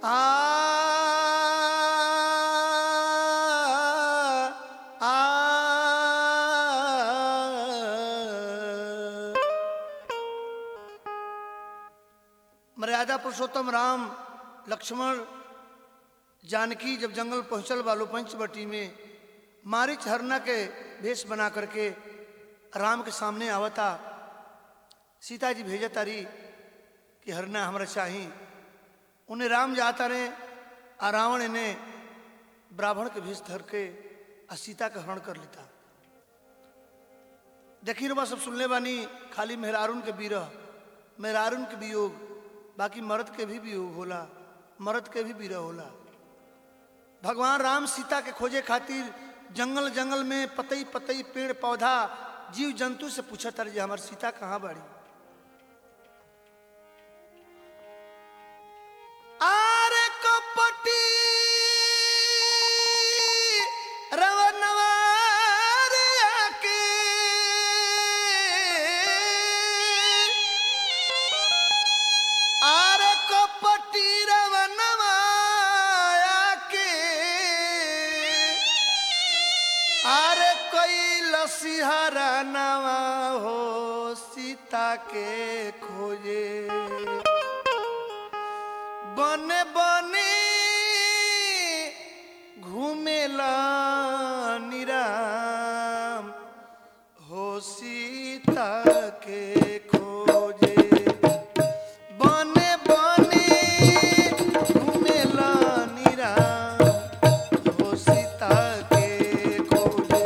आ आ मर्यादा पुरुषोत्तम राम लक्ष्मण जानकी जब जंगल पहुंचल बालो पंचवटी में मारिच हरना के भेष बना करके राम के सामने आवता सीता जी भेजा तारी कि हरना हमरा चाही उन्हें राम जाता रहे आ रावण इन्हें ब्राह्मण के भेष धर के आ सीता का हरण कर लेता देखी रुबा सब सुनले बानी खाली मेहरारून के बीरह मेहरारून के वियोग बाकी मर्द के भी वियोग होला मर्द के भी बीरह होला भगवान राम सीता के खोजे खातिर जंगल जंगल में पतई पतई पेड़ पौधा जीव जंतु से पूछा तर जे हमार सीता कहाँ बाड़ी आरे कपटी रवनवा रे आके आरे कपटी रवनवा आके आरे कोई लसीहरा नवा हो सीता के खोजे बने बने घूमेला निराम हो सीता के खोजे बने बने घूमेला निराम हो सीता के खोजे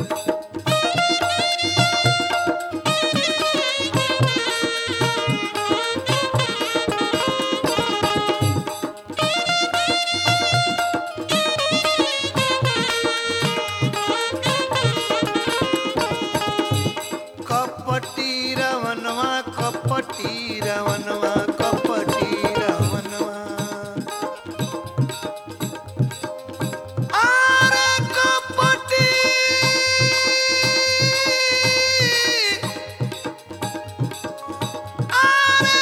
कपटी रवनवा कपटी रवनवा कपटी रवनवा अरे कपटी अरे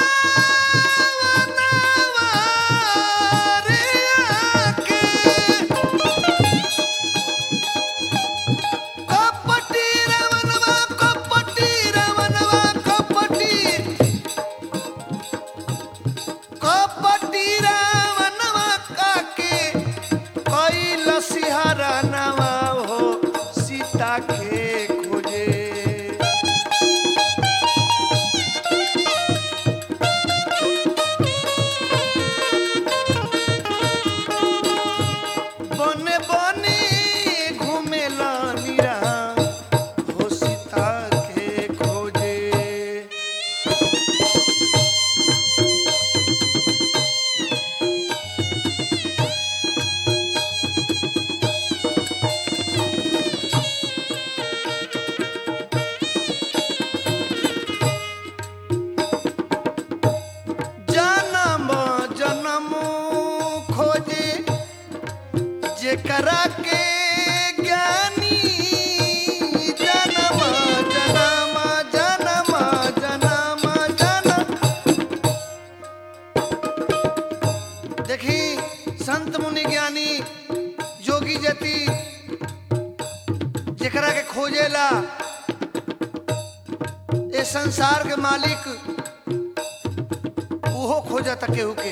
रवनवा रे आके कपटी रवनवा कपटी रवनवा कपटी कपटी रवनवा काके कोई लसिहरा नवा हो सीता के खोजे बने बने घूमेला नीरा हो सीता के खोजे जन्म जन्म खोजे जेकरा के ज्ञानी जन्म जन्म जन्म जन्म जन्म देखी संत मुनि ज्ञानी जोगी जति जेकरा के खोजेला ए संसार के मालिक उहो खोजता केहू के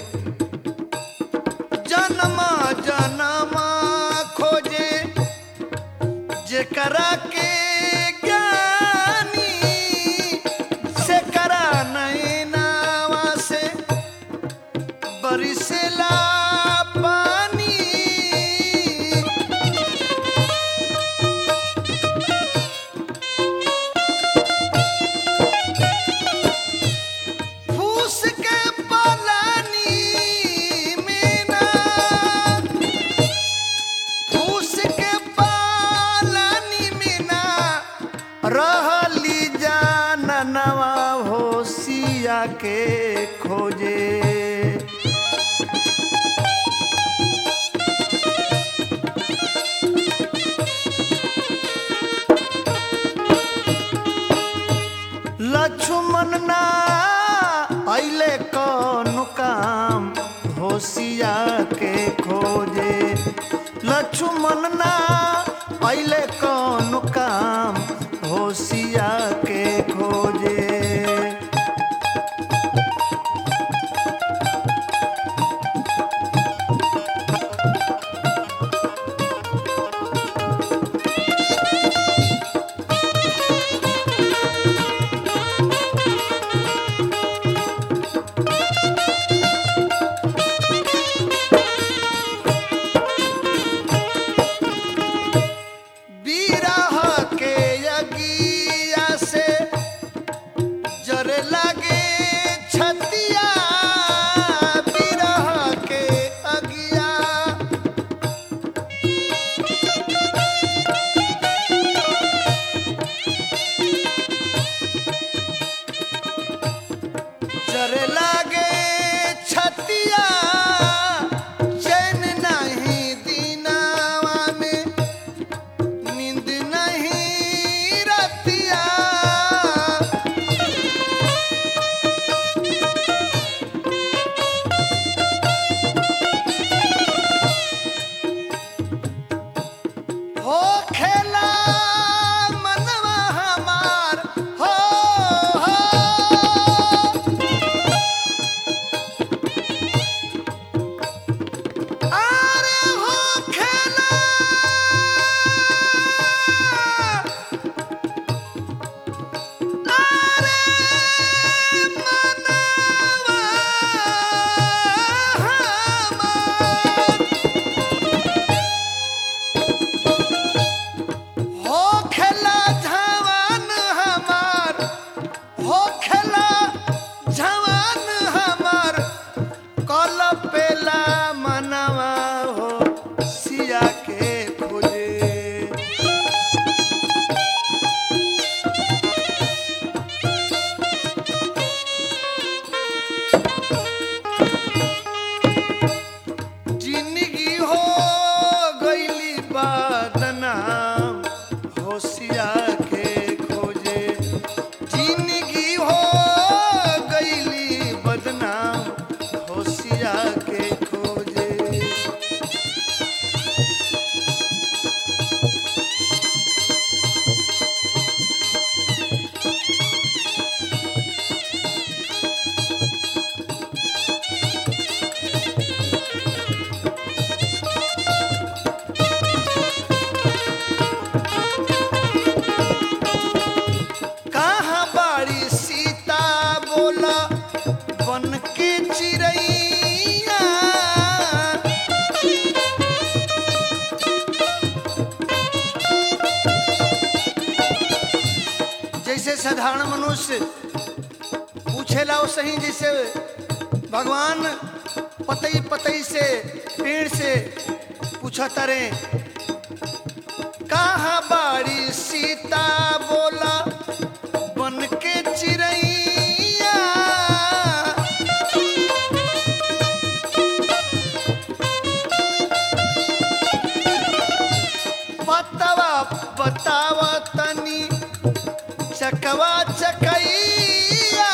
जनमा जनमा खोजे जेकरा के ज्ञानी से करा नैनावा से बरिसेला पानी फूस के पलानी में ना फूस के पालानी में ना रहली जाननवा हो सिया के खोजे लक्ष्मण ना अइले कौन काम होशिया के खोजे लक्ष्मण ना पहले कौन काम होशिया के खोजे बीरह के यगिया से जरे लगे छतिया बीरह के अगिया जरे लगे छतिया चैन नहीं दीनावा में नींद नहीं रतिया हो खेला मनवा हमार हो हो अरे हो खेला अरे मनवा हमार हो खेला जवान हमार हो खेला जवान हमार कल पेला मनवा हो सिया के खोजे जिंदगी हो गईली बदनाम होशिया के खोजे जिंदगी हो गईली बदनाम होशिया के खोजे कहाँ बाड़ी सीता बोला बन के चिड़ैया जैसे साधारण मनुष्य पूछेला वो सही जैसे भगवान पतई पतई से पेड़ से पूछा तरे कहाँ बाड़ी सीता बोला बन के चिड़ैया पतवा बतावा तनी चकवा चकैया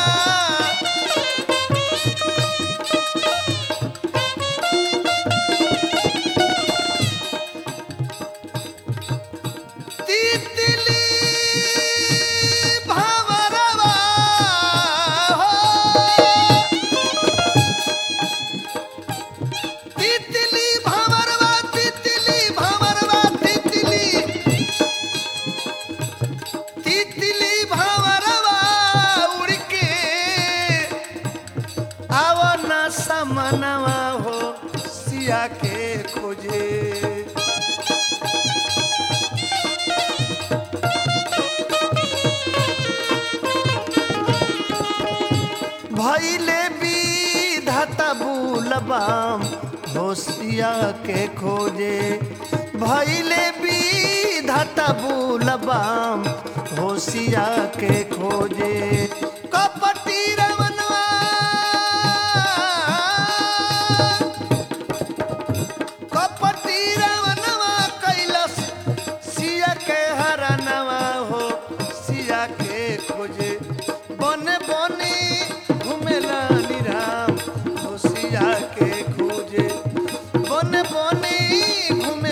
तितली भंवरवा हो तितली भंवरवा तितली भंवरवा तितली तितली भंवरवा उड़ के आवन समनवा हो सिया के खोजे भैले विधाता बुलबाम होशिया के खोजे भैले विधाता बुलबाम होशिया के खोजे कपटी रमनवा कपटी रमनवा कैलस सिया के हरनवा हो सिया के खोजे बने बने घुमेला निराम हो सिया के में घूमे